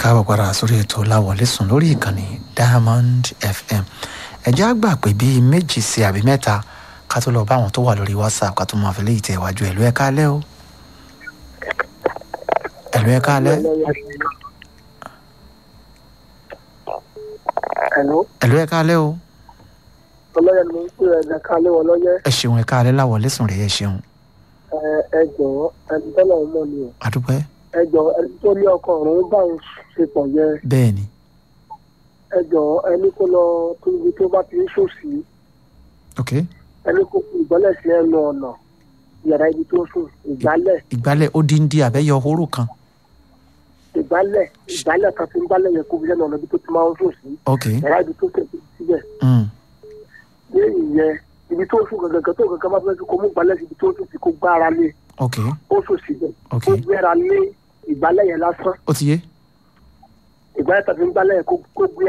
káàbọ̀ padà sórí ètò láwọlé sùn lórí ìkànnì diamond fm ẹ̀jẹ̀ á gbà pé bíi méjì sí àbí mẹ́ta ká tó lọ bá àwọn tó wà lórí whatsapp ká tó máa fi léyìí tẹ̀ wájú ẹ̀lú ẹ̀ka alẹ́ o ẹ̀lú ẹ̀ka alẹ́ Hello. ẹ̀lú ẹ̀ka alẹ́ o ọlọ́yẹ ni mo ń pè ẹ̀ ẹ̀ka lé wọn lọ́yẹ ẹ ṣeun ẹ̀ka alẹ́ láwọlé sùn rèé ẹ ṣeun ẹ ẹ jọ̀ọ́ ẹni tọ́lọ̀ ń mọ̀ ni o àdúpẹ́ ẹ jọ̀ọ́ ẹni tó ní ọkọ ọ̀run bá ń ṣe pọ̀ yẹ bẹ́ẹ̀ ni ẹ jọ̀ọ́ ẹni kó lọ tó ibi tó bá ti ń ṣòsì ok ẹni kó fi ìgbọ́lẹ̀ sí ẹnu ọ̀nà yàrá ibi tó sùn ìgbálẹ̀ ìgbálẹ̀ ó dín dín àbẹ́yẹ hóró kan ìgbálẹ̀ ìgbálẹ̀ kan fi ń gbálẹ̀ yẹ kó fi lẹ́nu ọ̀nà ibi tó ti máa ń ṣòsì ok yàrá ibi tó tẹ̀sí síbẹ̀ mm. ní ìyẹn ibi tó sùn gangan tó gangan bá fẹ́ kó mú ìgbálẹ̀ sí ibi tó sùn sí kó gbára lé ok ó ṣòsì bẹ̀ ok ó gbéra lé ìgbálẹ̀ yẹn lásán ó ti yé ìgbálẹ̀ tàbí ń gbálẹ̀ kó kó gbé